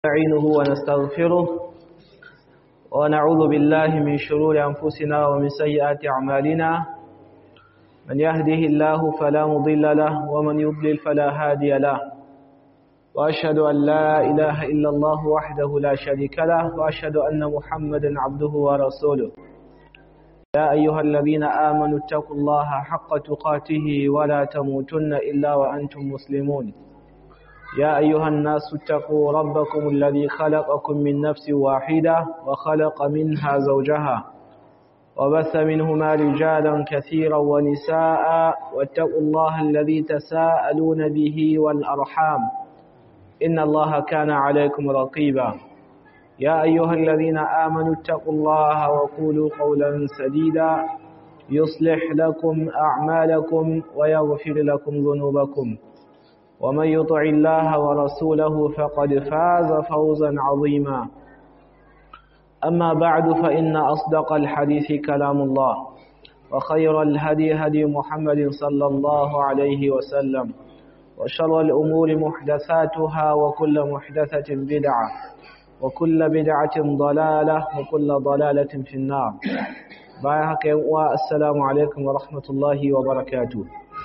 نستعينه ونستغفره ونعوذ بالله من شرور أنفسنا ومن سيئات أعمالنا من يهده الله فلا مضل له ومن يضلل فلا هادي له وأشهد أن لا إله إلا الله وحده لا شريك له وأشهد أن محمدا عبده ورسوله يا أيها الذين آمنوا اتقوا الله حق تقاته ولا تموتن إلا وأنتم مسلمون يا أيها الناس اتقوا ربكم الذي خلقكم من نفس واحدة وخلق منها زوجها وبث منهما رجالا كثيرا ونساء واتقوا الله الذي تساءلون به والأرحام إن الله كان عليكم رقيبا يا أيها الذين آمنوا اتقوا الله وقولوا قولا سديدا يصلح لكم أعمالكم ويغفر لكم ذنوبكم ومن يطع الله ورسوله فقد فاز فوزا عظيما أما بعد فإن أصدق الحديث كلام الله وخير الهدي هدي محمد صلى الله عليه وسلم وشر الأمور محدثاتها وكل محدثة بدعة وكل بدعة ضلالة وكل ضلالة في النار بايحك السلام عليكم ورحمة الله وبركاته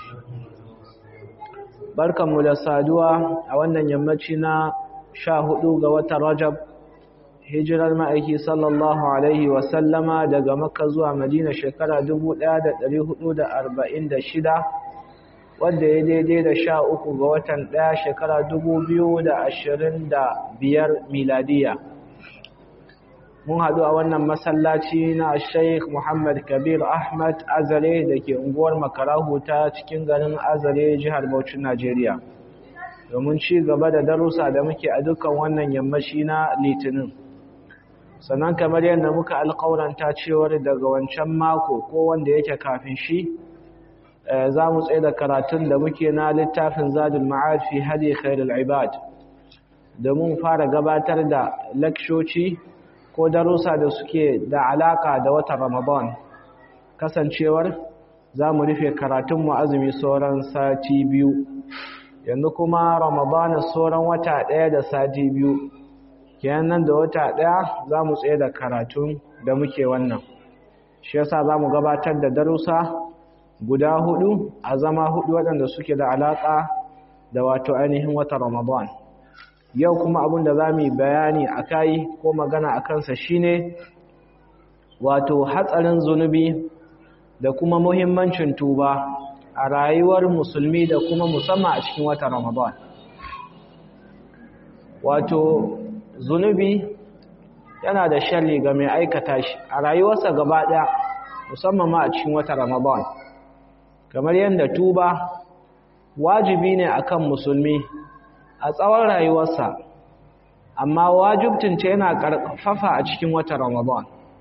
barkanmu da saduwa a wannan yammaci na sha hudu ga watan rajab hijirar ma'aiki sallallahu alaihi wasallama daga makka zuwa madina shekara 1446 wadda ya daidai da sha uku ga watan daya shekara 2025 miladiya mun haɗu a wannan masallaci na Sheikh Muhammad Kabir Ahmad Azare da ke unguwar Makarahu ta cikin garin Azare jihar Bauchi Najeriya domin ci gaba da darussa da muke a dukkan wannan yammaci na Litinin sannan kamar yadda muka alƙawaranta cewar daga wancan mako ko wanda yake kafin shi za mu tsaye da karatun da muke na littafin Zadul Ma'ad fi Hadi Khairul Ibad domin fara gabatar da lakshoci ko darussa da suke da alaka da watan Ramadan kasancewar za mu rufe karatunmu azumi sauran sati biyu yanzu kuma Ramadan sauran wata ɗaya da sati biyu kenan nan da wata ɗaya za mu tsaye da karatun da muke wannan shi yasa za mu gabatar da darussa guda hudu a zama hudu waɗanda suke da alaka da wato ainihin watan Ramadan yau kuma abin da za mu yi bayani a kai ko magana a kansa shine wato hatsarin zunubi da kuma muhimmancin tuba a rayuwar musulmi da kuma musamman a cikin watan ramadan wato zunubi yana da sharri ga mai aikata shi a rayuwarsa gaba ɗaya musamman ma a cikin watan ramadan kamar yadda tuba wajibi ne akan musulmi a tsawon rayuwarsa amma wajibtinta yana ƙarfafa a cikin watan Ramadan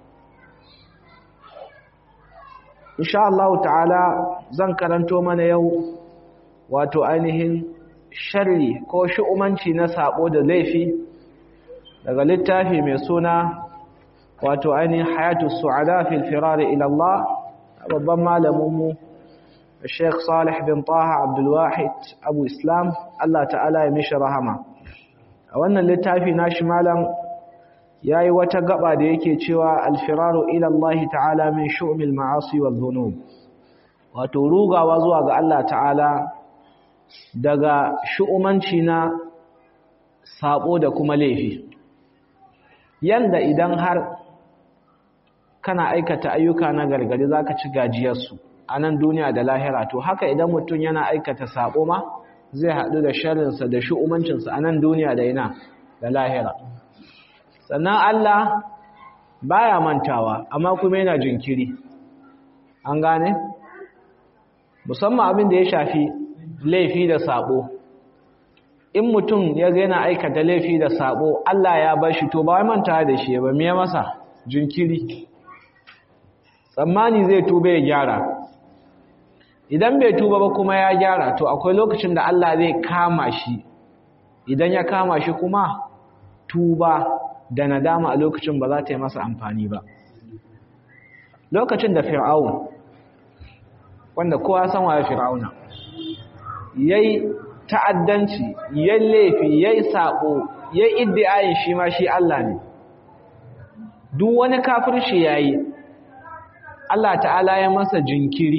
insha Allah ta'ala zan karanto mana yau wato ainihin sharri ko shu'umanci na sabo da laifi daga littafi mai suna wato ainihin hayatu su'ada fil firar ila Allah babban malaminmu Sheikh Salih bin Taha Abdul Wahid Abu Islam Allah ta'ala ya mishi rahama a wannan littafi nashi malam yayi wata gaba da yake cewa al-firaru ila Allah ta'ala min shu'mil ma'asi wal dhunub wato rugawa zuwa ga Allah ta'ala daga shu'umanci na sabo da kuma laifi yanda idan har kana aikata ayyuka na gargadi zaka ci gajiyar su a nan duniya da lahira to haka idan mutum yana aikata sabo ma zai haɗu da sharrinsa da shu'umancinsa a nan duniya da ina da lahira sannan Allah baya mantawa amma kuma yana jinkiri an gane musamman abin da ya shafi laifi da sabo in mutum ya ga yana aikata laifi da sabo Allah ya bar shi to ba wai mantawa da shi ba me masa jinkiri tsammani zai tube ya gyara idan bai tuba ba kuma ya gyara to akwai lokacin da Allah zai kama shi idan ya kama shi kuma tuba da nadama a lokacin ba za ta yi masa amfani ba lokacin da fir'aun wanda kowa san waye fir'auna yayi ta'addanci ya laifi ya yi saɓo ya iddiayin shi ma shi Allah ne duk wani kafirci ya yi Allah ta'ala ya masa jinkiri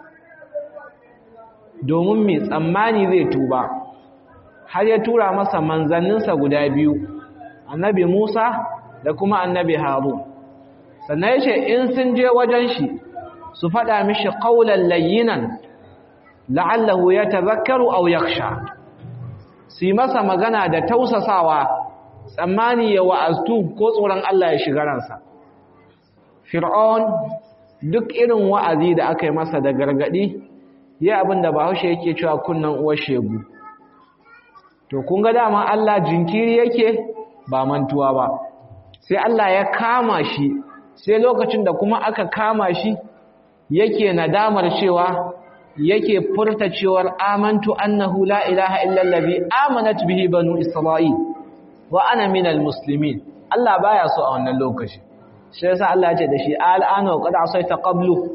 domin mai tsammani zai tuba har ya tura masa manzanninsa guda biyu annabi Musa da kuma annabi Harun sannan ya ce in sun je wajen shi su faɗa mishi ƙaunar layyinan la'allahu ya tazakkaru aw yakhsha su yi masa magana da tausasawa tsammani ya wa'aztu ko tsoron Allah ya shiga ransa fir'aun duk irin wa'azi da aka yi masa da gargadi ya abin da bahaushe yake cewa kunnan uwar shegu to kun ga dama Allah jinkiri yake ba mantuwa ba sai Allah ya kama shi sai lokacin da kuma aka kama shi yake nadamar cewa yake furta cewar amantu annahu la ilaha illa allazi amanat bihi banu isra'il wa ana minal muslimin Allah baya so a wannan lokaci shi yasa Allah ya ce da shi al'ana qad asaita qablu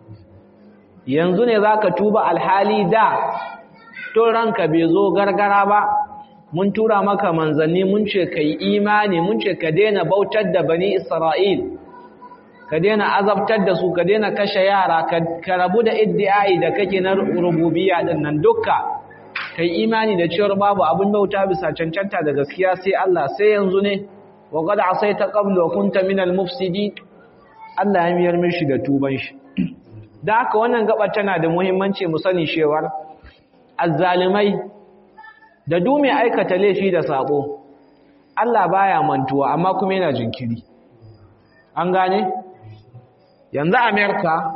yanzu ne zaka tuba alhali da to ranka bai zo gargara ba mun tura maka manzanni mun ce kai imani mun ce ka daina bautar da bani isra'il ka daina azabtar da su ka daina kashe yara ka rabu da iddi'ai da kake na rububiyya din nan dukka kai imani da cewar babu abin bauta bisa cancanta da gaskiya sai Allah sai yanzu ne wa qad asaita qablu wa kunta minal mufsidin Allah ya miyar mishi da tuban shi da haka wannan gaba tana da muhimmanci mu sani cewar azzalimai da du mai aikata laifi da sabo Allah baya mantuwa amma kuma yana jinkiri an gane yanzu amerika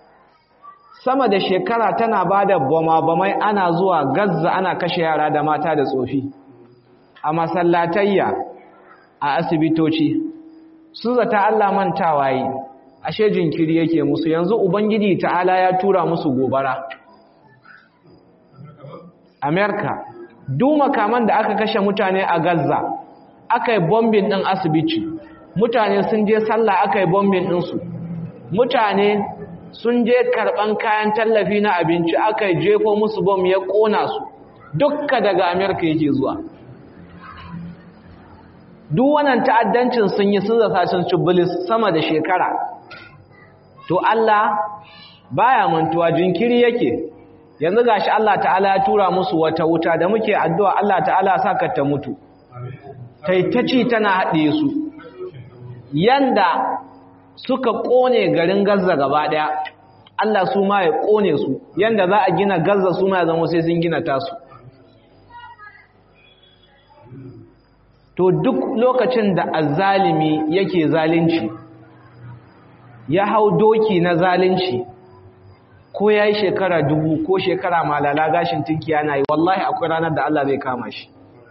sama da shekara tana ba da bama-bamai ana zuwa gazza ana kashe yara da mata da tsofi a masallatayya a asibitoci su zata allah mantawa yi ashe jinkiri yake musu yanzu ubangiji ta'ala ya tura musu gobara amerika duk makaman da aka kashe mutane a gazza aka yi bombin ɗin asibiti mutane sun je sallah aka yi bombin ɗinsu mutane sun je karɓan kayan tallafi na abinci aka jefo musu bom ya ƙona su dukka daga amerika yake zuwa duk wannan ta'addancin sun yi sun zasa sun cibilis sama da shekara to Allah baya mantuwa jinkiri yake yanzu gashi Allah ta'ala ya tura musu wata wuta da muke addu'a Allah ta'ala saka ta mutu taitaci tana haɗe su yanda suka ƙone garin Gaza gaba ɗaya Allah su ma ya ƙone su yanda za a gina Gaza su ma ya zama sai sun gina tasu to duk lokacin da azzalimi yake zalunci ya hau doki na zalunci ko ya yi shekara dubu ko shekara malala gashin tinki yana yi wallahi akwai ranar da Allah zai kama shi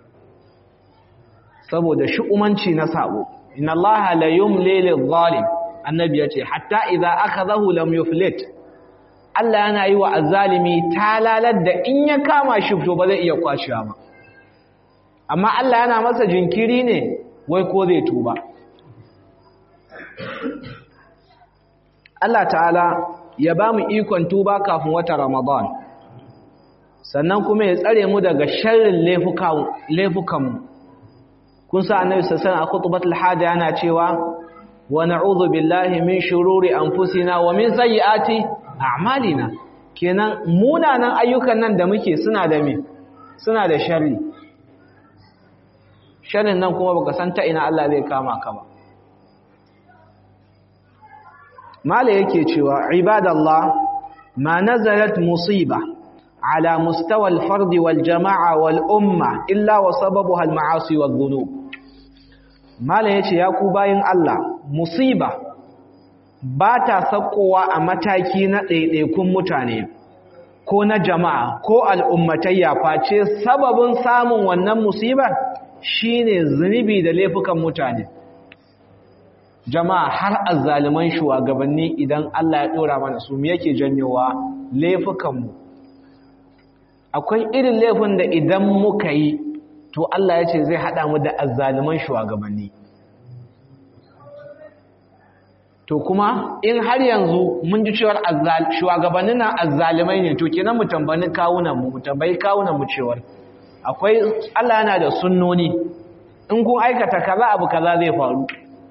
saboda shi'umanci na sabo inna Allah la yumli lil zalim annabi yace hatta idza akhadahu lam yuflit Allah yana yi wa azzalimi talalar da in ya kama shi to ba zai iya kwashewa ba amma Allah yana masa jinkiri ne wai ko zai tuba Allah ta'ala ya ba mu ikon tuba kafin wata Ramadan sannan kuma ya tsare mu daga sharrin laifukanmu kun sa annabi sassan a kutubatul hada yana cewa wa na'udhu billahi min shururi anfusina wa min sayyiati a'malina kenan munanan ayyukan nan da muke suna da me suna da sharri sharrin nan kuma baka san ta ina Allah zai kama ka ba mala yake cewa ibadallah ma nazalat musiba ala mustawa al-fard wal jama'a wal umma illa wa sababuha al-ma'asi wal dhunub mala yace ya ku bayin Allah musiba ba ta sakowa a mataki na ɗaiɗaikun mutane ko na jama'a ko al'ummatayya face sababin samun wannan musibar shine zunubi da laifukan mutane jama'a har azzaliman shugabanni idan Allah ya dora mana su me yake janyowa laifukanmu akwai irin laifin da idan muka yi to Allah ya ce zai hada mu da azzaliman shugabanni to kuma in har yanzu mun ji cewar shugabannin nan azzalimai ne to kenan mu tambayi kawunan mu tambayi kawunan mu cewar akwai Allah yana da sunnoni in kun aikata kaza abu kaza zai faru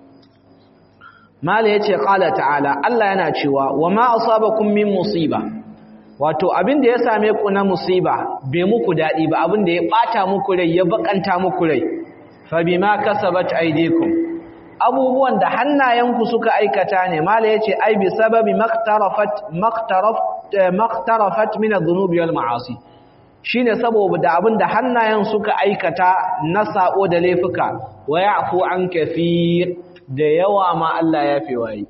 mala yace qala ta'ala Allah yana cewa wa ma asabakum min musiba wato abin da ya same ku na musiba bai muku dadi ba abin da ya bata muku rai ya bakanta muku rai fa bima kasabat aydikum abubuwan da hannayenku suka aikata ne mala yace ai bi sababi maktarafat maktaraf maktarafat min adh-dhunubi wal ma'asi shine saboda abin da hannayen suka aikata na sako da laifuka wa ya'fu an kathir da yawa ma Allah ya fi wayi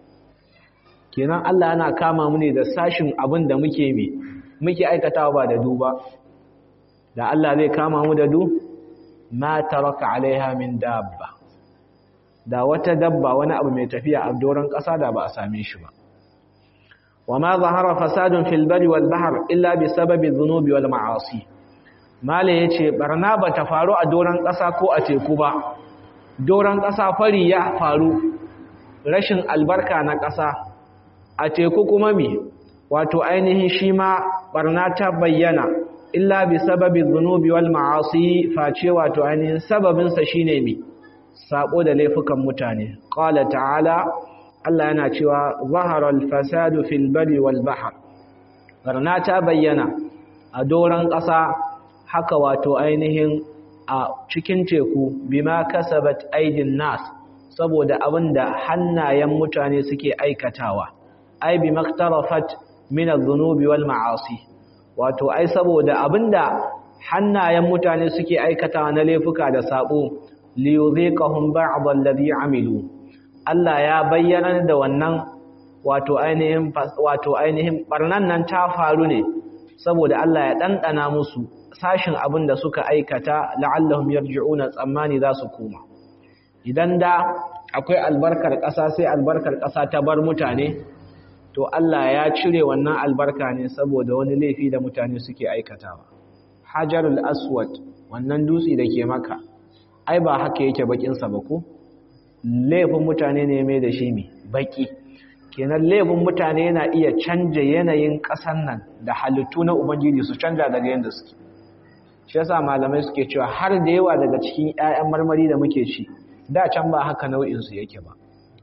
kenan Allah yana kama mu ne da sashin abin da muke mi muke aikatawa ba da duba da Allah zai kama mu da du ma taraka alaiha min dabba da wata dabba wani abu mai tafiya a doron ƙasa da ba a same shi ba wa ma zahara fasadun fil bari wal bahr illa bi sababi dhunubi wal ma'asi mala yace barna ba ta faru a doron ƙasa ko a teku ba doron ƙasa fari ya faru rashin albarka na ƙasa a teku kuma mi wato ainihin shi ma barna ta bayyana illa bi sababi dhunubi wal ma'asi face wato ainihin sababinsa shine mi sabo da laifukan mutane qala ta'ala Allah yana cewa zahara al-fasadu fil bari wal bahr barna ta bayyana a doran ƙasa haka wato ainihin a cikin teku bima kasabat aidin nas saboda abinda hannayen mutane suke aikatawa ai bi maktarafat min adh-dhunubi wal ma'asi wato ai saboda abinda hannayen mutane suke aikatawa na laifuka da sabo liyudhiqahum ba'd alladhi amilu Allah ya bayyana da wannan wato ainihin wato ainihin barnan nan ta faru ne saboda Allah ya dandana musu sashin abin da suka aikata la'allahum yarji'una tsammani za su koma idan da akwai albarkar ƙasa sai albarkar ƙasa ta bar mutane to Allah ya cire wannan albarka ne saboda wani laifi da mutane suke aikatawa hajarul aswad wannan dutse da ke maka ai ba haka yake bakinsa ba ko laifin mutane ne mai da shi mai baki kenan laifin mutane yana iya canja yanayin ƙasan nan da halittu na ubangiji su canja daga yadda suke shi yasa malamai suke cewa har da yawa daga cikin 'ya'yan marmari da muke ci da can ba haka nau'in su yake ba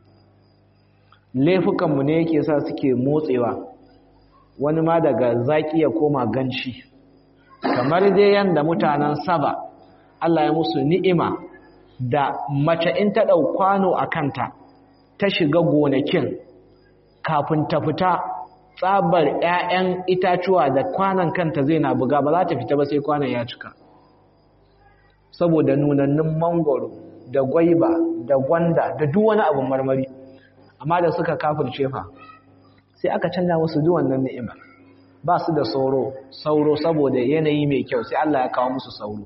laifukan mu ne yake sa suke motsewa wani ma daga zaki ya koma ganci kamar dai yanda mutanen saba Allah ya musu ni'ima da mace in ta ɗau kwano a kanta ta shiga gonakin kafin ta fita tsabar 'ya'yan itacuwa da kwanan kanta zai na buga ba za ta fita ba sai kwanan ya cika saboda nunannin mangoro da gwaiba da gwanda da duk wani abin marmari amma da suka kafirce fa sai aka canza musu duk wannan ni'imar ba su da sauro sauro saboda yanayi mai kyau sai Allah ya kawo musu sauro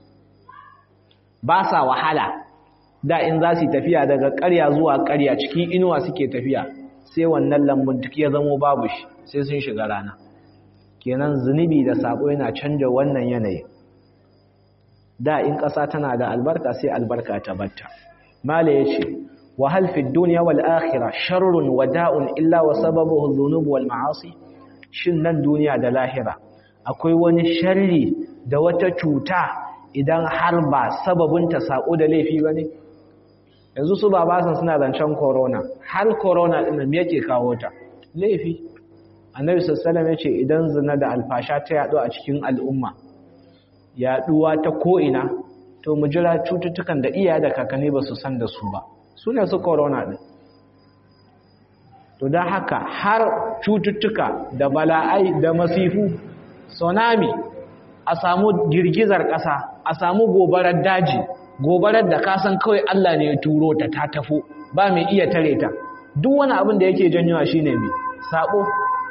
ba sa wahala da in za su tafiya daga ƙarya zuwa ƙarya cikin inuwa suke tafiya sai wannan lambun duk ya zamo babu shi sai sun shiga rana kenan zunubi da sabo yana canja wannan yanayi da in ƙasa tana da albarka sai albarka ta batta mala yace wa hal fi dunya wal akhirah sharrun wada'un illa wa sababuhu dhunub wal ma'asi shin nan duniya da lahira akwai wani sharri da wata cuta idan har ba sababinta sako da laifi bane yanzu su babasan suna zancen corona har corona din nan yake kawo ta laifi annabi sallallahu alaihi yace idan zina da alfasha ta yado a cikin al'umma yaduwa ta ko ina to mu jira cututtukan da iyaye da kakanni ba su san da su ba sune su corona din to dan haka har cututtuka da bala'ai da masifu tsunami a samu girgizar ƙasa a samu gobarar daji gobarar da kasan kawai Allah ne ya turo ta ta tafo ba mai iya tare ta duk wani abin da yake janyowa shine mai sabo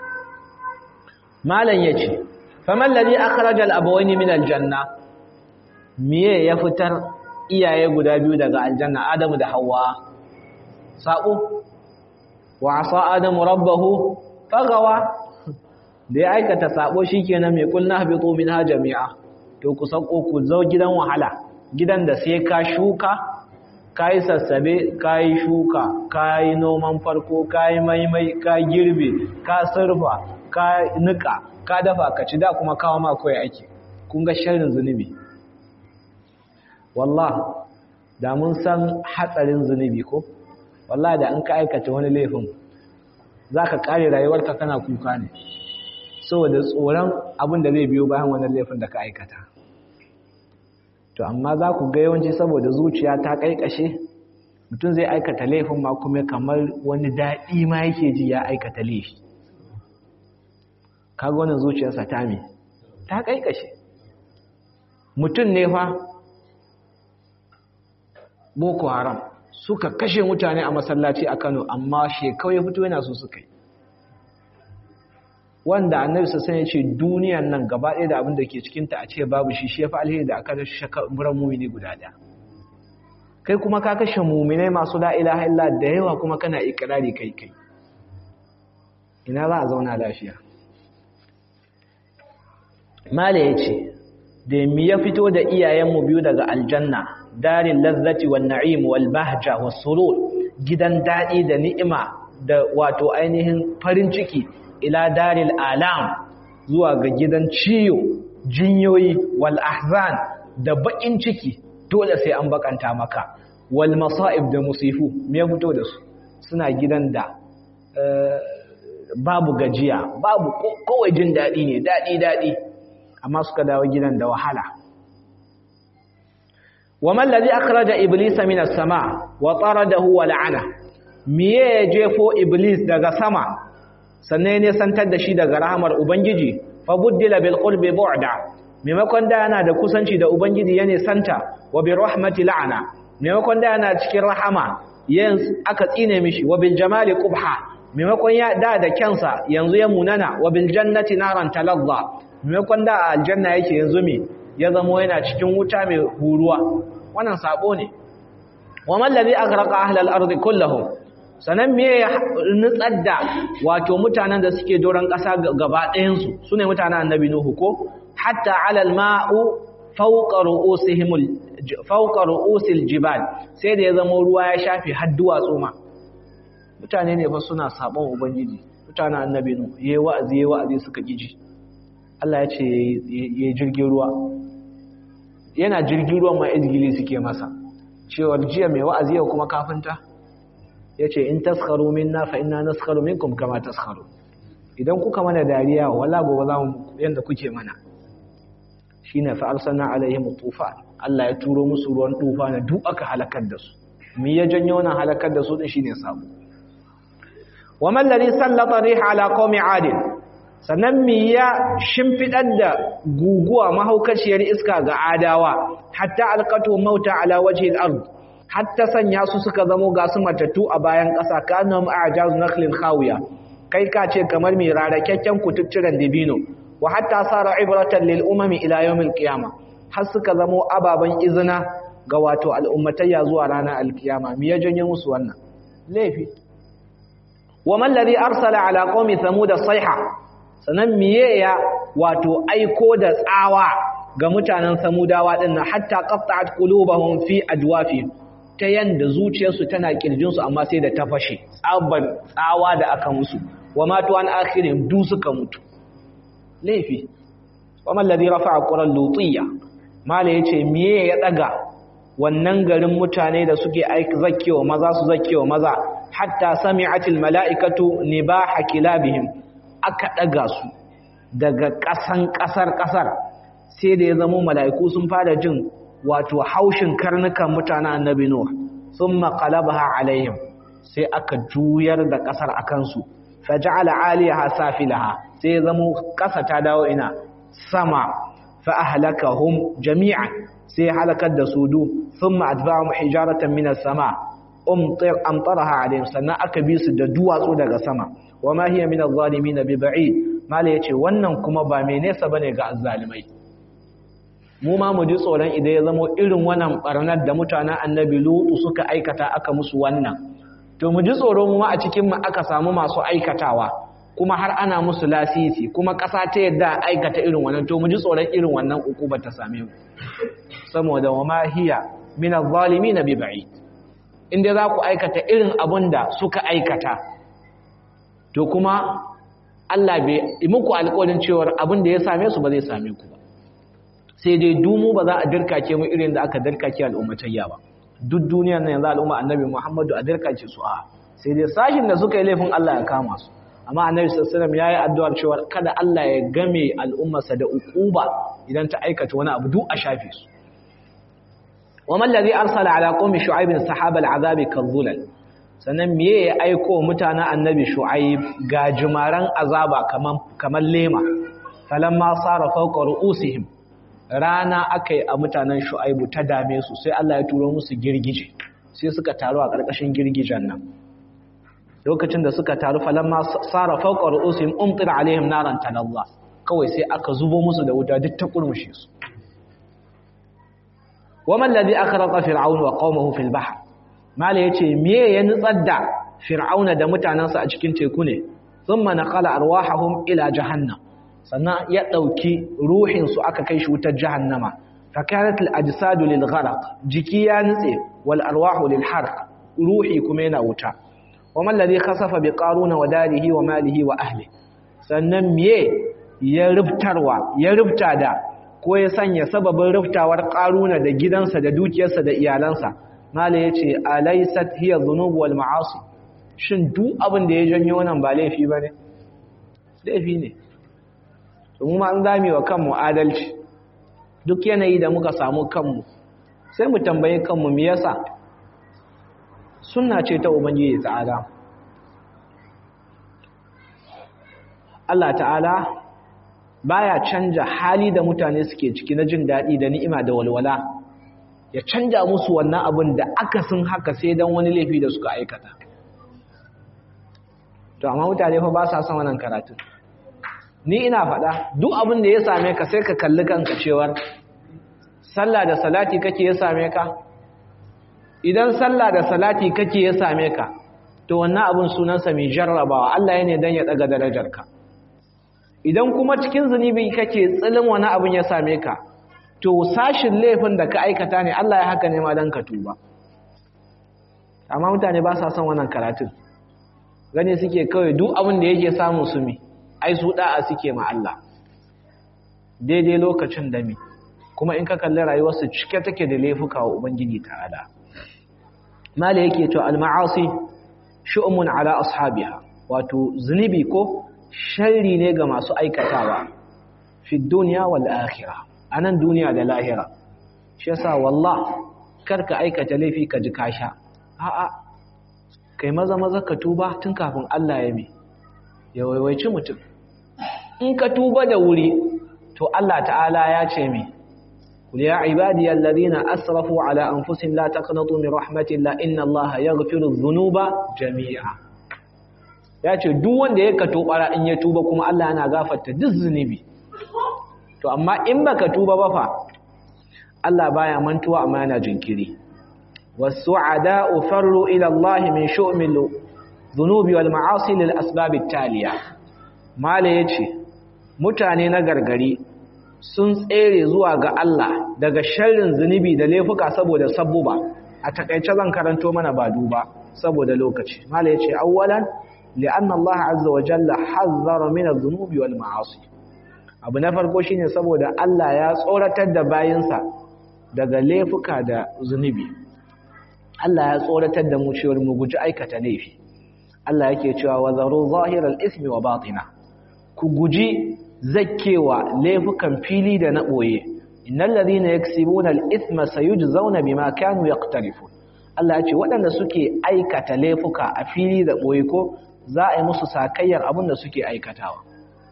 malam yace faman ladhi akhraja al-abawaini min al-janna miye ya fitar iyaye guda biyu daga aljanna adamu da hawa sabo wa asa adamu rabbahu fagawa da ya aikata sabo shikenan mai kulna habitu minha jami'a to ku sako ku zo gidan wahala gidan da sai ka shuka ka yi sassabe ka yi shuka ka yi noman farko ka yi maimai ka girbe ka surfa ka nika ka dafa ka ci da kuma kawo ma kawai ake kun ga sharrin zunubi wallah da mun san hatsarin zunubi ko wallah da in ka aikata wani laifin za ka kare rayuwarka kana kuka ne saboda tsoron abin da zai biyo bayan wannan laifin da ka aikata to amma za ku ga yawanci saboda zuciya ta kaikashe mutum zai aikata laifin ma kuma kamar wani daɗi ma yake ji ya aikata laifi kaga wannan zuciyarsa ta me ta kaikashe mutum ne fa boko haram suka kashe mutane a masallaci a kano amma shekau ya fito yana so suka yi wanda annabi sassan ya ce duniyan nan gaba ɗaya da abin da ke cikinta a ce babu shi shi ya fi alheri da aka kashe shakaburan mumini guda ɗaya kai kuma ka kashe muminai masu la'ilaha illa da yawa kuma kana ikirari kai kai ina za a zauna lafiya mala ya ce da mi ya fito da iyayenmu biyu daga aljanna darin lazzati wal na'im wal bahja was surur gidan daɗi da ni'ima da wato ainihin farin ciki ila daril alam zuwa ga gidan ciyo jinyoyi wal ahzan da bakin ciki dole sai an bakanta maka wal masa'ib da musifu me fito da su suna gidan da babu gajiya babu kowai jin dadi ne dadi dadi amma suka dawo gidan da wahala wa man ladhi akhraja iblisa min as-sama wa taradahu wa la'ana miye ya jefo iblis daga sama sannan ne santar da shi daga rahamar ubangiji fa buddila bil qurbi bu'da maimakon da yana da kusanci da ubangiji yana santa wa bi rahmati la'ana maimakon da yana cikin rahama yanzu aka tsine mishi wa bil jamali qubha maimakon ya da da kyansa yanzu ya munana wa bil jannati naran talazza maimakon da aljanna yake yanzu me ya zamo yana cikin wuta mai huruwa wannan sabo ne wa man ladhi aghraqa ahla al-ardi kulluhum sanan me ya nutsar da wato mutanen da suke doron ƙasa gaba ɗayansu su ne mutanen annabi nuhu ko hatta alal ma'u fauka ru'usil jibal sai da ya zama ruwa ya shafi har duwatsu ma mutane ne fa suna sabon ubangiji mutanen annabi nuhu yayi wa'azi yayi wa'azi suka kiji Allah ya ce yayi jirgin ruwa yana jirgin ruwan ma izgili suke masa cewa jiya mai wa'azi yau kuma kafinta yace in taskharu minna fa inna naskharu minkum kama taskharu idan kuka mana dariya wala gobe za mu yanda kuke mana shine fa arsalna alaihim tufan Allah ya turo musu ruwan tufana duk aka halakar da su me ya janyo wannan halakar da su din shine sabo wa man ladhi sallata riha ala qaumi ad sannan me ya shimfidar da guguwa mahaukaciyar iska ga adawa hatta alqatu mauta ala wajhi al-ard hatta sanya su suka zamo ga su matattu a bayan ƙasa kanum a'jaz nakhlin khawiya kai ka ce kamar mai rarakakken kututturen dibino wa hatta sara ibratan lil umami ila yawmil qiyama har suka zamo ababan izina ga wato al'ummatayya zuwa ranar alkiyama me ya janye musu wannan laifi wa man ladhi arsala ala qaumi thamud sayha sanan miye ya wato aiko da tsawa ga mutanen samudawa dinnan hatta qatta'at qulubuhum fi ajwafihim ta yanda zuciyarsu tana kirjinsu amma sai da ta fashe tsaban tsawa da aka musu wa matu an akhirin du suka mutu laifi wa man ladhi rafa'a quran lutiyya mala yace miye ya daga wannan garin mutane da suke aiki zakkewa maza su zakkewa maza hatta sami'atil mala'ikatu nibaha kilabihim aka daga su daga kasan kasar kasar sai da ya zama mala'iku sun fara jin wato haushin karnukan mutanen annabi Nuh thumma qalabaha alaihim sai aka juyar da kasar akan su faj'ala 'aliyaha safilaha sai zamo kasa ta dawo ina sama fa ahlakahum jami'an sai halakar da su du thumma atba'ahum hijaratan minas sama umtir amtaraha alaihim sannan aka bi su da duwatsu daga sama wama hiya min adh-dhalimin bi ba'id mala yace wannan kuma ba mai nesa bane ga azzalimai mu ma mu ji tsoron idan ya zama irin wannan barnar da mutanen annabi lutu suka aikata aka musu wannan to mu ji tsoro mu ma a cikin mu aka samu masu aikatawa kuma har ana musu lasisi kuma ƙasa ta yadda aikata irin wannan to mu ji tsoron irin wannan ukuba ta same mu saboda wa ma hiya min adh-dhalimin bi ba'id inda za ku aikata irin abin da suka aikata to kuma Allah bai muku alƙawarin cewar abin da ya same su ba zai same ku ba sai dai dumu ba za a dirkake mu irin da aka dirkake al'ummatayya ba duk duniyar nan yanzu al'umma annabi Muhammadu a dirkake su a sai dai sashin da suka yi laifin Allah ya kama su amma annabi sallallahu alaihi wasallam yayi addu'ar cewa kada Allah ya game al'ummarsa da ukuba idan ta aikata wani abu duk a shafe su وما الذي أرسل على قوم شعيب سحاب العذاب كالظلل sannan miye ya aiko mutanen annabi shu'aib ga jimaran azaba kaman kaman lema falamma sara fawqa ru'usihim rana akai a mutanen shu'aibu ta dame su sai Allah ya turo musu girgije sai suka taru a karkashin girgijen nan lokacin da suka taru falamma sara fawqa ru'usihim umtir alaihim naran talalla kawai sai aka zubo musu da wuta duk ta kurmushe su waman ladhi akhraqa fir'aun wa qaumahu fil bahr mala yace me ya nutsar da fir'auna da mutanansa a cikin teku ne thumma naqala arwahahum ila jahannam sannan ya dauki ruhin su aka kai shi wutar jahannama fa kanat al ajsadu lil gharq jiki ya nutse wal arwahu lil harq ruhi kuma yana wuta waman ladhi khasafa bi qaruna wa darihi wa malihi wa ahli sannan me ya rubtarwa ya rubta da ko ya sanya sababin ruftawar ƙaruna da gidansa da dukiyarsa da iyalansa mala ya ce alaisat hiya zunubu wal ma'asi shin duk abin da ya janyo wannan ba laifi ba ne laifi ne domin ma an zame wa kanmu adalci duk yanayi da muka samu kanmu sai mu tambayi kanmu me yasa sunna ce ta ubangiji ta'ala Allah ta'ala baya canja hali da mutane suke ciki na jin daɗi da ni'ima da walwala ya canja musu wannan abin da aka sun haka sai don wani laifi da suka aikata to amma mutane fa ba sa son wannan karatu ni ina faɗa duk abin da ya same ka sai ka kalli kanka cewar sallah da salati kake ya same ka idan sallah da salati kake ya same ka to wannan abin sunansa mai jarrabawa Allah ya ne don ya ɗaga darajarka idan kuma cikin zunubi kake tsilin wani abin ya same ka to sashin laifin da ka aikata ne Allah ya haka ne ma dan ka tuba amma mutane ba sa son wannan karatun gani suke kawai duk abin da yake samu su mi ai su da'a suke ma Allah daidai lokacin da mi kuma in ka kalli rayuwarsu cike take da laifuka wa ubangiji ta'ala mala yake to al-ma'asi shu'mun ala ashabiha wato zunubi ko sharri ne ga masu aikatawa fi duniya wal akhirah anan duniya da lahira shi yasa wallah karka aikata laifi ka ji kasha a'a kai maza maza ka tuba tun kafin Allah ya mi ya waiwaici mutum in ka tuba da wuri to Allah ta'ala ya ce mi قل يا عبادي الذين أسرفوا على أنفسهم لا تقنطوا من رحمة الله إن الله يغفر الذنوب جميعا ya ce duk wanda ya kato bara in ya tuba kuma Allah yana gafarta duk zunubi to amma in baka tuba ba fa Allah baya mantuwa amma yana jinkiri wasu'ada'u farru ila Allah min shu'mil dhunubi wal ma'asi lil asbab taliya mala yace mutane na gargari sun tsere zuwa ga Allah daga sharrin zunubi da laifuka saboda sabbuba a takaice zan karanto mana ba duba saboda lokaci mala yace awwalan لأن الله عز وجل حذر من الذنوب والمعاصي abu na farko shine saboda Allah ya tsoratar da bayinsa daga laifuka da zunubi Allah ya tsoratar da mu cewa mu guji aikata laifi Allah yake cewa wa zaru zahiral ismi wa batina ku guji zakkewa laifukan fili da na boye innal ladhina yaksibuna al-ithma sayujzauna bima kanu yaqtarifun Allah ya ce waɗanda suke aikata laifuka a fili da boye ko za a yi musu sakayyar abin da suke aikatawa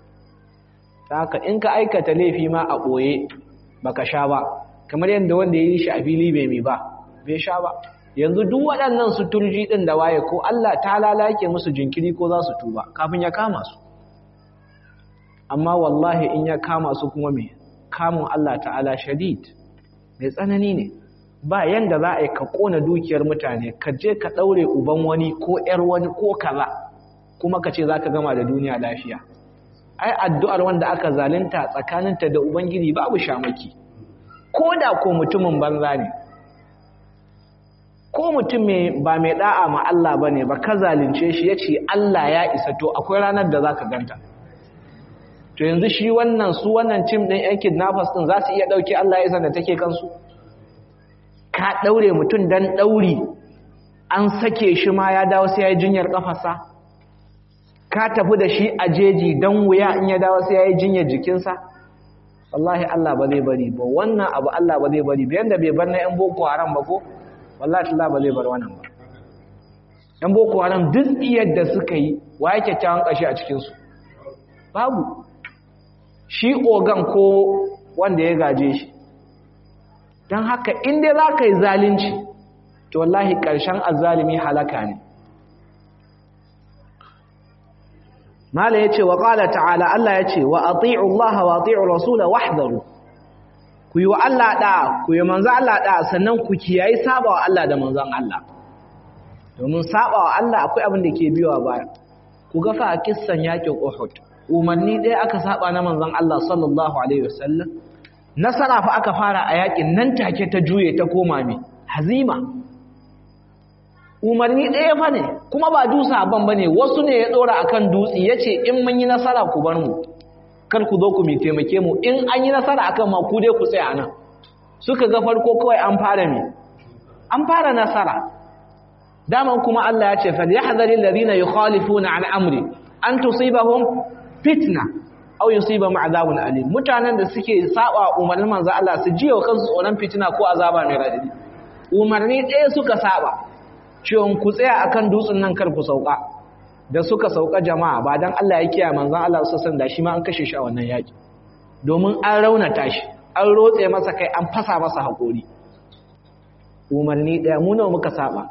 haka in ka aikata laifi ma a ɓoye baka sha ba kamar yadda wanda ya yi shi a fili bai mai ba bai sha ba yanzu duk waɗannan su turji ɗin da waye ko Allah ta lalake musu jinkiri ko za su tuba kafin ya kama su amma wallahi in ya kama su kuma mai kamun Allah ta'ala shadid mai tsanani ne ba yanda za a yi ka ƙona dukiyar mutane ka je ka ɗaure uban wani ko ‘yar wani ko kaza kuma ka ce za ka gama da duniya lafiya ai addu'ar wanda aka zalunta tsakaninta da ubangiji babu shamaki ko da ko mutumin banza ne ko mutum ba mai da'a ma Allah ba ne ba ka zalunce shi ya ce Allah ya isa to akwai ranar da za ka ganta to yanzu shi wannan su wannan tim ɗin yan kidnappers ɗin za su iya ɗauke Allah ya isa da take kansu ka ɗaure mutum don ɗauri an sake shi ma ya dawo sai ya yi jinyar ƙafasa ka tafi da shi a jeji don wuya in ya dawo sai ya yi jinyar jikinsa wallahi Allah ba zai bari ba wannan abu Allah ba zai bari ba yanda bai bar na yan boko haram ba ko wallahi Allah ba zai bar wannan ba yan boko haram duk iyar da suka yi wa yake kyawun kashi a cikin su babu shi ogan ko wanda ya gaje shi don haka in dai za ka yi zalunci to wallahi ƙarshen azzalimi halaka ne mala yace wa qala ta'ala Allah yace wa ati'u Allah wa ati'u rasula wahdharu ku yi wa Allah da ku yi manzo Allah da sannan ku kiyayi sabawa Allah da manzon Allah domin sabawa Allah akwai abin da ke biyowa baya ku ga fa kissan yakin Uhud umarni ɗaya aka saba na manzon Allah sallallahu alaihi wasallam nasara fa aka fara a yakin nan take ta juye ta koma mi hazima umarni ɗaya fa ne kuma ba dusa ban bane wasu ne ya ɗora akan dutse yace in mun yi nasara ku bar mu kar ku zo ku mi taimake mu in an yi nasara akan ma ku dai ku tsaya nan suka ga farko kawai an fara mi an fara nasara daman kuma Allah ya ce fal yahdharil ladina yukhalifuna an amri an tusibahum fitna aw yusibahum adhabun alim mutanen da suke saba umarnin manzo Allah su jiya kansu tsoron fitina ko azaba mai radadi umarni ɗaya suka saba cewa ku tsaya akan dutsen nan kar ku sauka da suka sauka jama'a ba dan Allah ya kiyaye manzon Allah sallallahu da shi ma an kashe shi a wannan yaki domin an raunata shi an rotse masa kai an fasa masa hakori umarni ɗaya mu nawa muka saba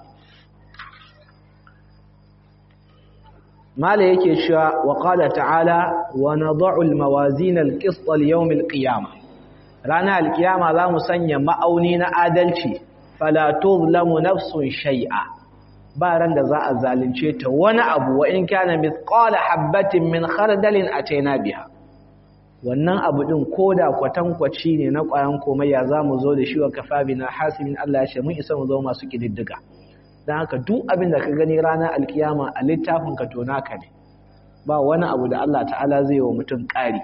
mala yake cewa wa qala ta'ala wa nad'u al-mawazin al-qist li-yawm al-qiyamah rana al-qiyama za mu sanya ma'auni na adalci fala tuzlamu nafsun shay'a ba ran da za a zalunce ta wani abu wa in kana mithqala habatin min khardalin ataina biha wannan abu din koda kwatankwaci ne na ƙwayan komayya za mu zo da shi wa kafabina hasibin Allah ya ce mun isa mu zo masu kididdiga don haka duk abin da ka gani ranar alkiyama a littafin ka to naka ne ba wani abu da Allah ta'ala zai wa mutum ƙari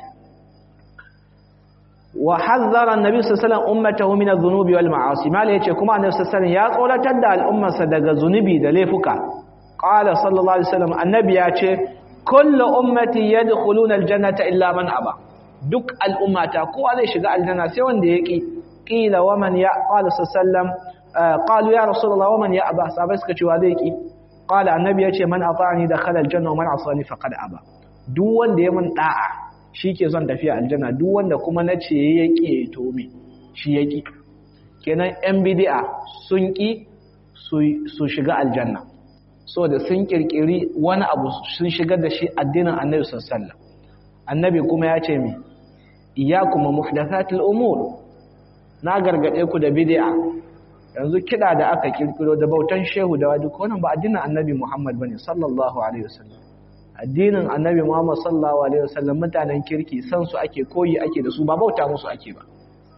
wa hazzara annabi sallallahu alaihi wasallam ummatahu min adh-dhunubi wal ma'asi mala yace kuma annabi sallallahu alaihi wasallam ya tsoratar da al'ummarsa daga zunubi da laifuka qala sallallahu alaihi wasallam annabi ya ce kullu ummati yadkhuluna al-jannata illa man aba duk al'ummata kowa zai shiga aljanna sai wanda ya ki qila wa man ya qala sallallahu qalu ya rasulullah wa man ya aba sabai suka ce wa zai ki qala annabi yace man ata'ani dakhala aljanna wa man asani faqad aba duk wanda ya mun da'a shike son tafiya aljanna duk wanda kuma nace ya ki to me shi ya ki kenan yan bid'a sun ki su shiga aljanna so da sun kirkiri wani abu sun shigar da shi addinin annabi sallallahu alaihi wasallam annabi kuma ya ce me iyyakum muhdathatil umur na gargade ku da bid'a yanzu kiɗa da aka kirkiro da bautan shehu da wadi wannan ba addinin annabi Muhammad bane sallallahu alaihi wasallam addinin annabi Muhammad sallallahu alaihi wasallam mutanen kirki san su ake koyi ake da su ba bauta musu ake ba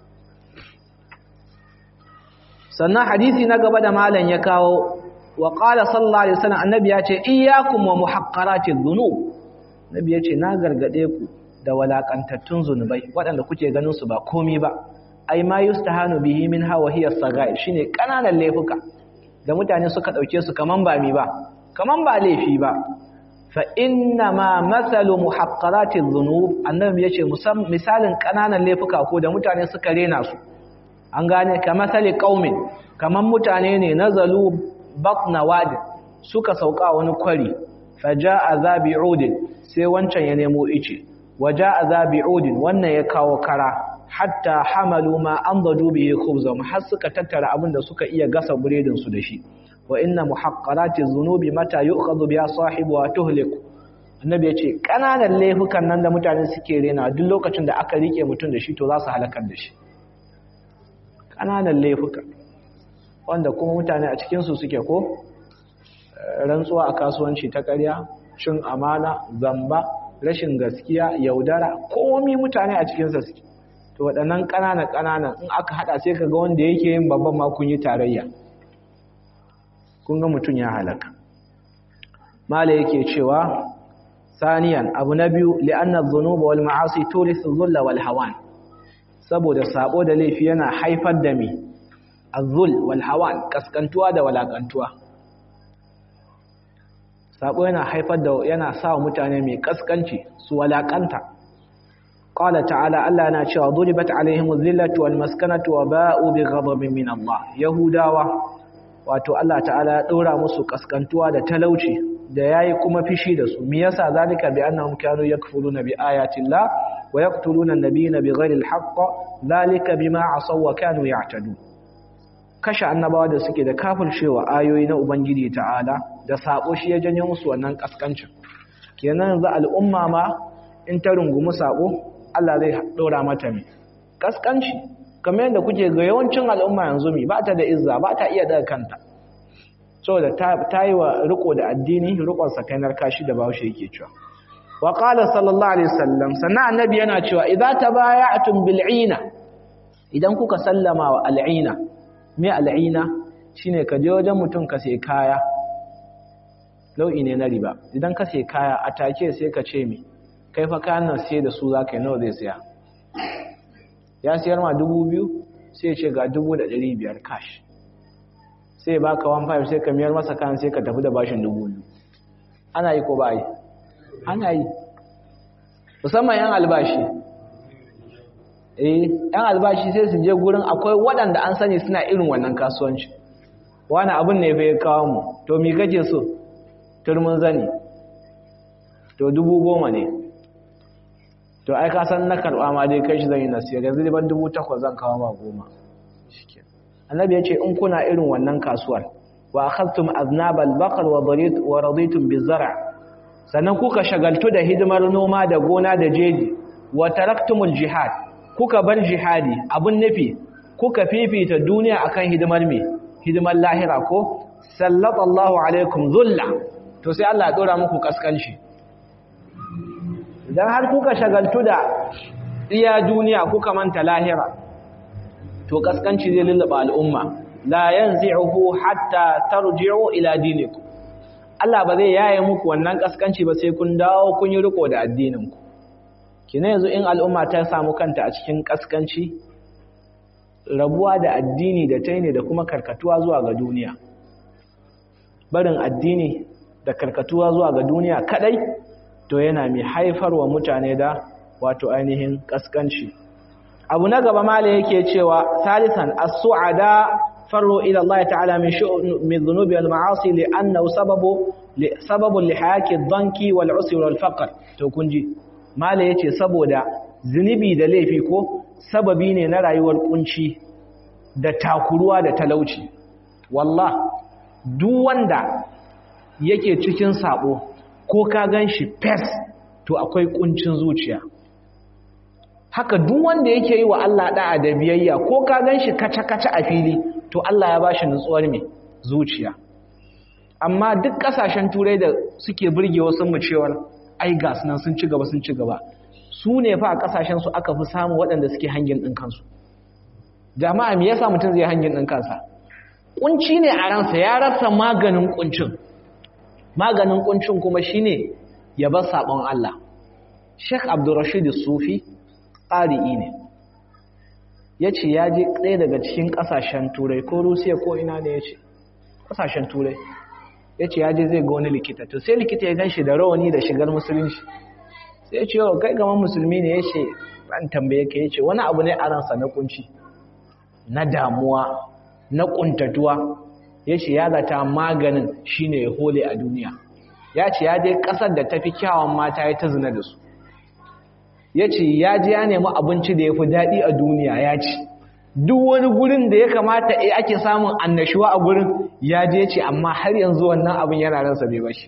sannan hadisi na gaba da malam ya kawo wa qala sallallahu alaihi wasallam annabi ya ce iyyakum wa muhaqqaratiz dhunub annabi ya ce na gargade ku da walakantattun zunubai waɗanda kuke ganin su ba komi ba ai ma yustahanu bihi min hawa hiya sagair shine kananan laifuka da mutane suka dauke su kaman ba mi ba kaman ba laifi ba fa inna ma mathalu muhaqqarati dhunub annabi yace misalin kananan laifuka ko da mutane suka rena su an gane ka masali qaumin kaman mutane ne nazalu batna wadi suka sauka wani kwari faja'a zabi'udin sai wancan ya nemo ice waja'a zabi'udin wannan ya kawo kara hatta hamalu ma an dadu bihi khubzam har suka tattara abin da suka iya gasa buredin su da shi wa inna muhaqqarati dhunubi mata yu'khadhu biha sahibu wa tuhliku annabi yace kananan laifukan nan da mutane suke rena duk lokacin da aka rike mutum da shi to za su halakar da shi kananan laifuka wanda kuma mutane a cikin su suke ko rantsuwa a kasuwanci ta ƙarya cin amana zamba rashin gaskiya yaudara komai mutane a cikin sa suke to waɗannan ƙananan ƙananan in aka haɗa sai ka ga wanda yake yin babban ma kun yi tarayya kun ga mutum ya halaka mala yake cewa saniyan abu na biyu li'anna dhunuba wal ma'asi turithu dhulla wal hawan saboda sabo da laifi yana haifar da mi azul wal hawan kaskantuwa da walakantuwa sabo yana haifar da yana sa mutane mai kaskanci su walakanta qala ta'ala Allah yana cewa duribat alaihim dhillatu wal maskanatu wa ba'u bi ghadabin min Allah yahudawa wato Allah ta'ala ya dora musu kaskantuwa da talauci da yayi kuma fishi da su me yasa zalika bi annahum kanu yakfuruna bi ayati Allah wa yaqtuluna an-nabiyina bighairi al-haqq zalika bima asaw wa kanu ya'tadun kashe annabawa da suke da kafircewa ayoyi na ubangiji ta'ala da sako shi ya janyo musu wannan kaskancin kenan yanzu al'umma ma in ta rungumi sako Allah zai dora mata mi kaskanci kamar yadda kuke ga yawancin al'umma yanzu mi ba ta da izza ba ta iya daga kanta saboda ta yi wa riko da addini rikon sakainar kashi da bahaushe yake cewa wa qala sallallahu alaihi wasallam sannan annabi yana cewa idza tabaya'tum bil'ina idan kuka sallama wa al'ina me al'ina shine ka je wajen mutum ka sai kaya nau'i ne na riba idan ka sai kaya a take sai ka ce mi kai fa kayan nan sai da su zaka yi nawa zai saya ya siyar ma dubu biyu sai ce ga dubu da ɗari biyar cash sai baka 1.5 sai ka miyar masa kayan sai ka tafi da bashin dubu biyu ana yi ko ba yi ana yi musamman yan albashi eh yan albashi sai su je gurin akwai waɗanda an sani suna irin wannan kasuwanci wani abin ne bai kawo mu to mi kake so turmin zani to dubu goma ne to ai ka san na karɓa ma dai kai shi zan yi nasiya yanzu ban dubu takwas zan kawo ma goma annabi ya ce in kuna irin wannan kasuwar wa akhadtum aznabal baqar wa darit wa raditum bizar' sannan kuka shagaltu da hidimar noma da gona da jeji wa taraktumul jihad kuka bar jihadi abun nufi kuka fifita duniya akan hidimar me hidimar lahira ko sallallahu alaikum dhulla to sai Allah ya dora muku kaskanci idan har kuka shagaltu da iya duniya kuka manta lahira to kaskanci zai lullaba al'umma la yanzi'uhu hatta tarji'u ila dinikum Allah ba zai yaye muku wannan kaskanci ba sai kun dawo kun yi riko da addininku kina yanzu in al'umma ta samu kanta a cikin kaskanci rabuwa da addini da taine da kuma karkatuwa zuwa ga duniya barin addini da karkatuwa zuwa ga duniya kadai to yana mai haifarwa mutane da wato ainihin kaskanci abu na gaba mala yake cewa salisan as-su'ada farru ila Allah ta'ala min min dhunubi wal ma'asi li'annahu sababu li sababu li hayaki dhanki wal usri wal faqr to kunji mala yace saboda zunubi da laifi ko sababi ne na rayuwar kunci da takuruwa da talauci wallah duk wanda yake cikin sabo ko ka ganshi fes to akwai kuncin zuciya haka duk wanda yake yi wa Allah da'a da biyayya ko ka ganshi kaca-kaca a fili to Allah ya bashi nutsuwar mai zuciya amma duk kasashen turai da suke burge wasu mu cewar ai gas nan sun ci gaba sun ci gaba su ne fa a kasashen su aka fi samu waɗanda suke hangin ɗin kansu jama'a me yasa mutum zai hangin ɗin kansa kunci ne a ransa ya rasa maganin kuncin maganin kuncin kuma shine ya bar sabon Allah Sheikh Abdulrashid Sufi ƙari'i ne ya ce ya je ɗaya daga cikin ƙasashen turai ko rusiya ko ina ne ya ce ƙasashen turai ya ce ya je zai ga wani likita to sai likita ya gan shi da rawani da shigar musulunci sai ya ce yau kai gaman musulmi ne ya ce ban tambaye ka ya ce wani abu ne a ransa na kunci na damuwa na ƙuntatuwa ya ce ya zata maganin shine ya hole a duniya ya ce ya je ƙasar da tafi kyawun mata ya ta zina da su ya ce ya ji ya nemi abinci da ya fi daɗi a duniya ya ci duk wani gurin da ya kamata a ake samun annashuwa a gurin ya je ce amma har yanzu wannan abin yana ransa bai bashi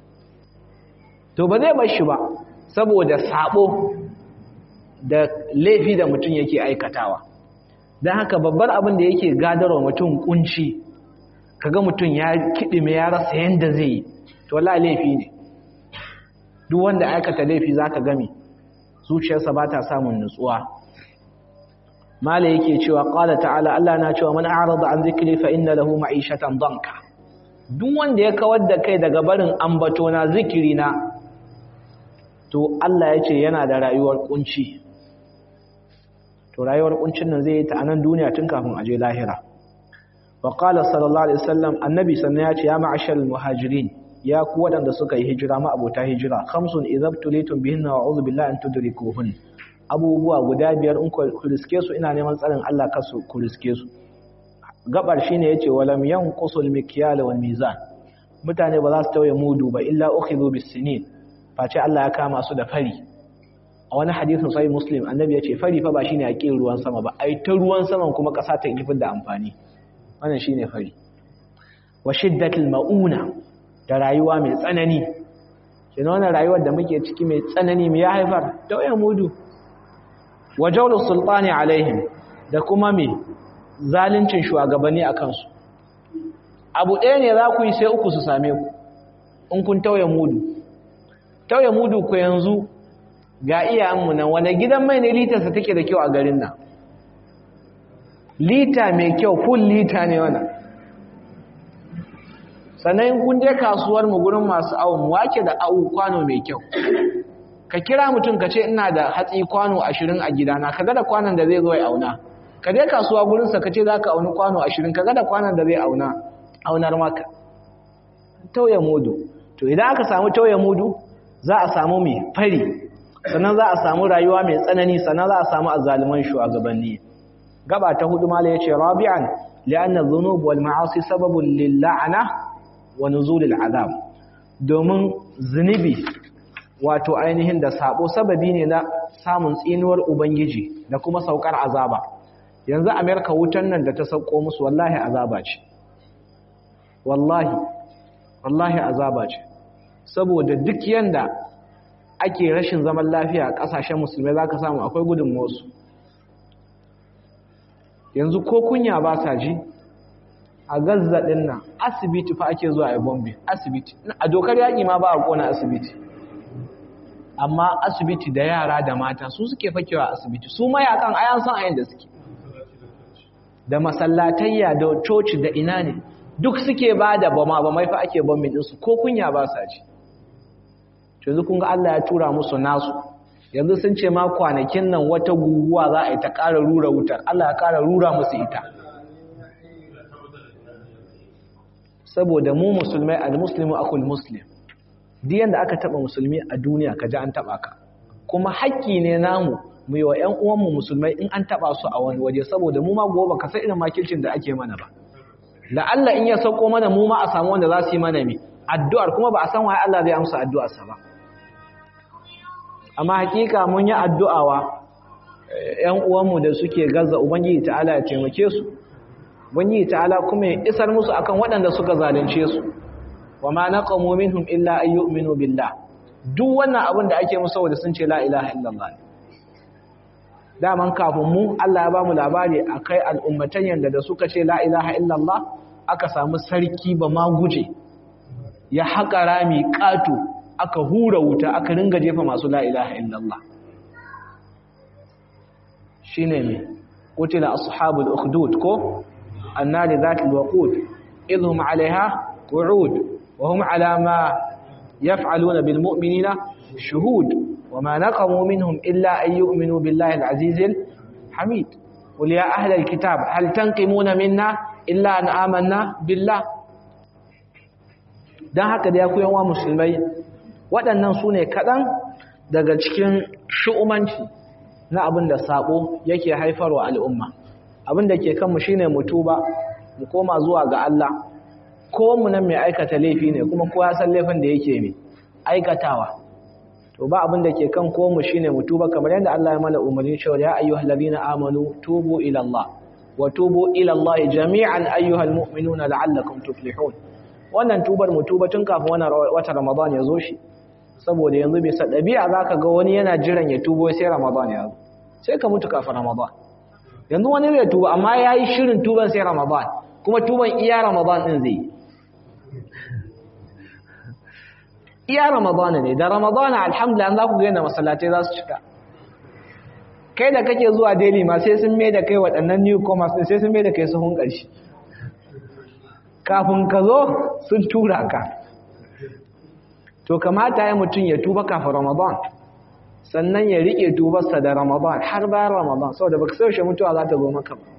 to ba zai bashi ba saboda sabo da laifi da mutum yake aikatawa don haka babbar abin da yake gadarwa mutum kunci kaga mutum ya kiɗime ya rasa yadda zai yi to la laifi ne duk wanda aikata laifi zaka gami zuciyarsa ba ta samun nutsuwa mala yake cewa qala ta'ala Allah na cewa man a'rada an zikri fa inna lahu ma'ishatan danka duk wanda ya kawar da kai daga barin ambato na zikiri na to Allah ya ce yana da rayuwar kunci to rayuwar kuncin nan zai yi ta a nan duniya tun kafin aje lahira wa qala sallallahu alaihi wasallam annabi sannan ya ce ya ma'ashal muhajirin ya ku waɗanda suka yi hijira ma abota hijira khamsun idza tulitum bihinna wa a'udhu billahi an tudrikuhun abubuwa guda biyar in ku riske su ina neman tsarin Allah kasu ku riske su gabar shine yace walam yanqusul mikyal wal mizan mutane ba za su tauye mudu ba illa ukhidhu bis sinin face Allah ya kama su da fari a wani hadisin sahih muslim annabi yace fari fa ba shine a kin ruwan sama ba ai ta ruwan saman kuma kasa ta kifin da amfani wannan shine fari wa shiddatul mauna da rayuwa mai tsanani kina wannan rayuwar da muke ciki mai tsanani me ya haifar tauye mudu wa jawlus sultani alaihim da kuma me zaluncin shugabanni a kansu abu ɗaya ne za ku yi sai uku su same ku in kun tauye mudu tauye mudu ku yanzu ga iyayenmu nan wanda gidan mai ne litarsa take da kyau a garin nan lita mai kyau full lita ne wannan sannan kun je kasuwar mu gurin masu awon wake da awu kwano mai kyau ka kira mutum ka ce ina da hatsi kwano ashirin a gidana ka ga da kwanon da zai zo ya auna ka je kasuwa gurinsa ka ce za ka auni kwano ashirin ka ga da kwanon da zai auna aunar maka tauye mudu to idan aka samu tauye mudu za a samu mai fari sannan za a samu rayuwa mai tsanani sannan za a samu azzaliman shugabanni gaba ta hudu mala yace rabi'an li'anna dhunub wal ma'asi sababun lil la'na wa nuzulil azab domin zunubi wato ainihin da sabo sababi ne na samun tsinuwar ubangiji da kuma saukar azaba yanzu amerika wutan nan da ta sauko musu wallahi azaba ce wallahi wallahi azaba ce saboda duk yanda ake rashin zaman lafiya a kasashen musulmai zaka samu akwai gudun wasu yanzu ko kunya ba sa ji a gazza din nan asibiti fa ake zuwa a bombe asibiti a dokar yaƙi ma ba a kona asibiti amma asibiti da yara da mata su suke fakewa asibiti su mayakan ayan san ayin da suke da masallatayya da coci da ina ne duk suke ba da bama ba mai fa ake bombin ɗinsu ko kunya ba sa ji yanzu kun ga Allah ya tura musu nasu yanzu sun ce ma kwanakin nan wata guguwa za a yi ta ƙara rura wutar Allah ya ƙara rura musu ita saboda mu musulmai al-muslimu akul muslim duk yanda aka taba musulmi a duniya ka ji an taba ka kuma haƙƙi ne namu mu yi wa ƴan uwanmu musulmai in an taba su a wani waje saboda mu ma gobe ka san irin makilcin da ake mana ba la'alla in ya sauko mana mu ma a samu wanda za su yi mana mi addu'ar kuma ba a san waye Allah zai amsa addu'ar sa ba amma hakika mun yi addu'a wa ƴan uwanmu da suke gaza ubangiji ta'ala ya taimake su ubangiji ta'ala kuma ya isar musu akan waɗanda suka zalunce su wa ma naqamu minhum illa an yu'minu billah duk wannan abin da ake musu saboda sun ce la ilaha illallah daman kafin mu Allah ya bamu labari akai al'ummatan yanda da suka ce la ilaha illallah aka samu sarki ba ma guje ya haƙa rami ƙato aka hura wuta aka ringa jefa masu la ilaha illallah shine me qutila ashabul ukhdud ko annari zatil waqud idhum 'alayha qu'ud وهم على ما يفعلون بالمؤمنين شهود وما نقموا منهم إلا أن يؤمنوا بالله العزيز الحميد قل يا أهل الكتاب هل تنقمون منا إلا أن آمنا بالله dan haka da ya ku yawa musulmai waɗannan su ne kaɗan daga cikin shu'umanci na abin da saɓo yake haifarwa al'umma abin da ke kanmu shine mu tuba mu koma zuwa ga Allah ko mu nan mai aikata laifi ne kuma kowa san laifin da yake mai aikatawa to ba abin da ke kan ko mu shine mu tuba kamar yadda Allah ya mana umarni cewa ya ayyuhal ladina amanu tubu ila Allah wa tubu ila Allah jami'an ayyuhal mu'minuna la'allakum tuflihun wannan tubar mu tuba tun kafin wannan wata Ramadan ya zo shi saboda yanzu bai sa dabi'a zaka ga wani yana jiran ya tubo sai Ramadan ya zo sai ka mutu kafin Ramadan yanzu wani zai tuba amma yayi shirin tuban sai Ramadan kuma tuban iya Ramadan din zai yi iya ramadana ne da ramadana alhamdulillah za ku ga yadda masallatai za su cika kai da kake zuwa daily ma sai sun mai da kai waɗannan newcomers ɗin sai sun mai da kai sahun ƙarshe kafin ka zo sun tura ka to kamata ya mutum ya tuba kafin ramadan sannan ya riƙe tubarsa da ramadan har bayan ramadan saboda baka saushe mutuwa za ta zo maka ba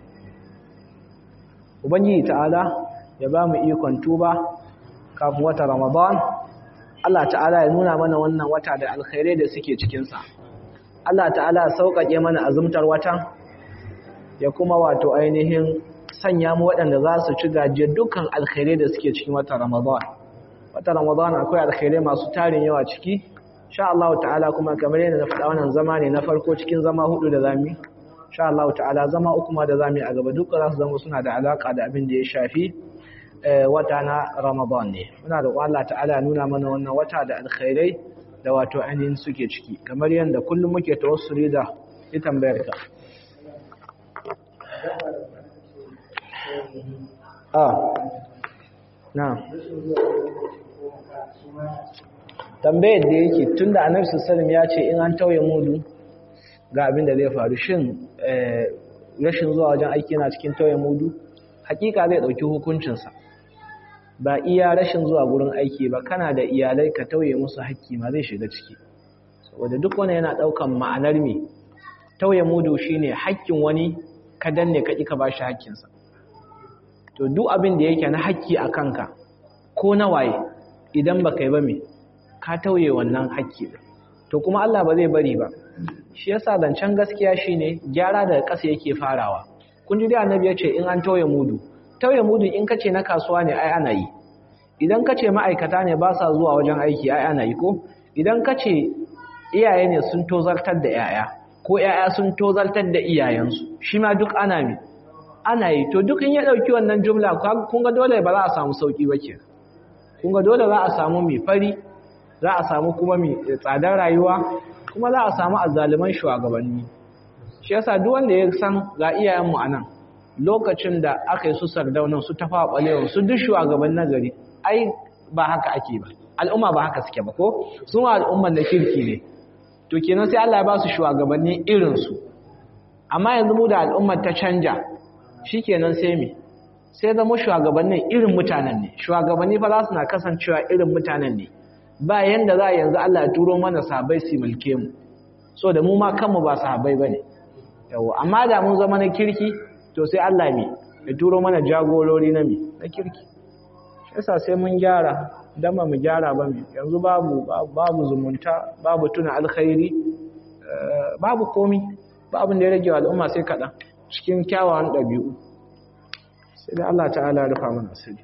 ubangiji ta'ala ya ba mu ikon tuba kafin wata ramadan Allah ta'ala ya nuna mana wannan wata da alkhairai da suke cikinsa Allah ta'ala ya sauƙaƙe mana azumtar wata ya kuma wato ainihin sanya mu waɗanda za su ci gajiyar dukkan alkhairai da suke cikin wata ramadan wata ramadan akwai alkhairai masu tarin yawa ciki sha Allah ta'ala kuma kamar yadda na faɗa wannan zama ne na farko cikin zama hudu da zami sha Allah ta'ala zama uku ma da zami a gaba duka za su zama suna da alaka da abin da ya shafi wata na Ramadan ne muna da Allah ta'ala ya nuna mana wannan wata da alkhairai da wato ainihin suke ciki kamar yadda kullum muke tawassuli da ita tambayar ka ah na tambayar da yake tun da annabi sallallahu ya ce in an tauye mudu ga abin da zai faru shin rashin zuwa wajen aiki yana cikin tauye mudu hakika zai dauki hukuncinsa ba iya rashin zuwa gurin aiki ba kana da iyalai ka tauye musu haƙƙi ma zai shiga ciki saboda duk wani yana daukan ma'anar me tauye mudu shine haƙƙin wani ka danne ka ka bashi haƙƙinsa to duk abin da yake na haƙƙi a kanka ko na waye idan baka yi ba me ka tauye wannan haƙƙi to kuma Allah ba zai bari ba shi yasa zancen gaskiya shine gyara daga ƙasa yake farawa kun ji dai annabi ya ce in an tauye mudu tauye mudu in kace na kasuwa ne ai ana yi idan kace ma'aikata ne ba sa zuwa wajen aiki ai ana yi ko idan kace iyaye ne sun tozartar da yaya ko yaya sun tozartar da iyayensu shi ma duk ana mi ana yi to duk in ya dauki wannan jumla kun ga dole ba za a samu sauki ba kenan kun ga dole za a samu mai fari za a samu kuma mai tsadar rayuwa kuma za a samu azzaliman shugabanni shi yasa duk wanda ya san ga iyayenmu anan lokacin da aka yi su sardaunan su tafa balewa su duk shugaban nagari ai ba haka ake ba al'umma ba haka suke ba ko su ma al'umman da kirki ne to kenan sai Allah ya ba su shugabanni irin su amma yanzu mu da al'ummar ta canja shikenan sai me sai zama shugabannin irin mutanen ne shugabanni fa za su na kasancewa irin mutanen ne ba yanda za a yanzu Allah ya turo mana sahabbai su mulke mu so da mu ma kanmu ba sahabbai bane yawa amma da mun zama na kirki to sai Allah me ya turo mana jagorori na me na kirki shi yasa sai mun gyara dan ba mu gyara ba me yanzu babu babu zumunta babu tuna alkhairi babu komi ba abin da ya rage wa al'umma sai kaɗan cikin kyawawan ɗabi'u sai da Allah ta'ala ya rufa mana asiri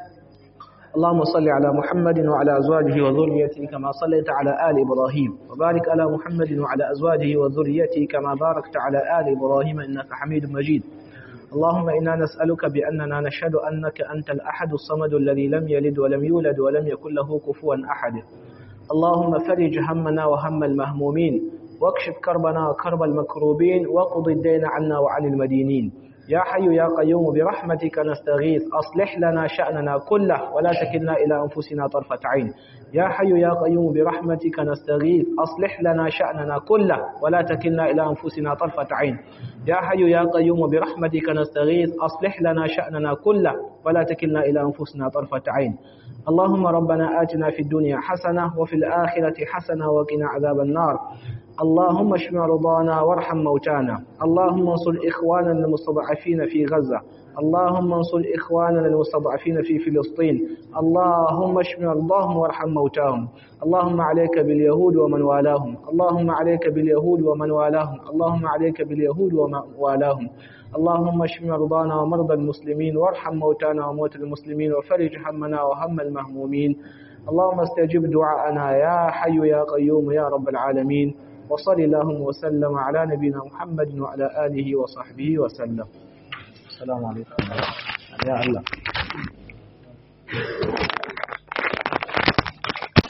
اللهم صل على محمد وعلى أزواجه وذريته كما صليت على آل إبراهيم وبارك على محمد وعلى أزواجه وذريته كما باركت على آل إبراهيم إنك حميد مجيد اللهم إنا نسألك بأننا نشهد أنك أنت الأحد الصمد الذي لم يلد ولم يولد ولم يكن له كفوا أحد اللهم فرج همنا وهم المهمومين واكشف كربنا وكرب المكروبين وقض الدين عنا وعن المدينين يا حي يا قيوم برحمتك نستغيث أصلح لنا شأننا كله ولا تكلنا إلى أنفسنا طرفة عين يا حي يا قيوم برحمتك نستغيث أصلح لنا شأننا كله ولا تكلنا إلى أنفسنا طرفة عين يا حي يا قيوم برحمتك نستغيث أصلح لنا شأننا كله ولا تكلنا إلى أنفسنا طرفة عين اللهم ربنا آتنا في الدنيا حسنة وفي الآخرة حسنة وقنا عذاب النار اللهم اشف مرضانا وارحم موتانا اللهم انصر إخواننا المستضعفين في غزة اللهم انصر إخواننا المستضعفين في فلسطين اللهم اشف مرضاهم وارحم موتاهم اللهم عليك باليهود ومن والاهم اللهم عليك باليهود ومن والاهم اللهم عليك باليهود ومن والاهم اللهم اشف مرضانا ومرضى المسلمين وارحم موتانا وموتى المسلمين وفرج همنا وهم المهمومين اللهم استجب دعاءنا يا حي يا قيوم يا رب العالمين وصل اللهم وسلم على نبينا محمد وعلى آله وصحبه وسلم السلام عليكم يا الله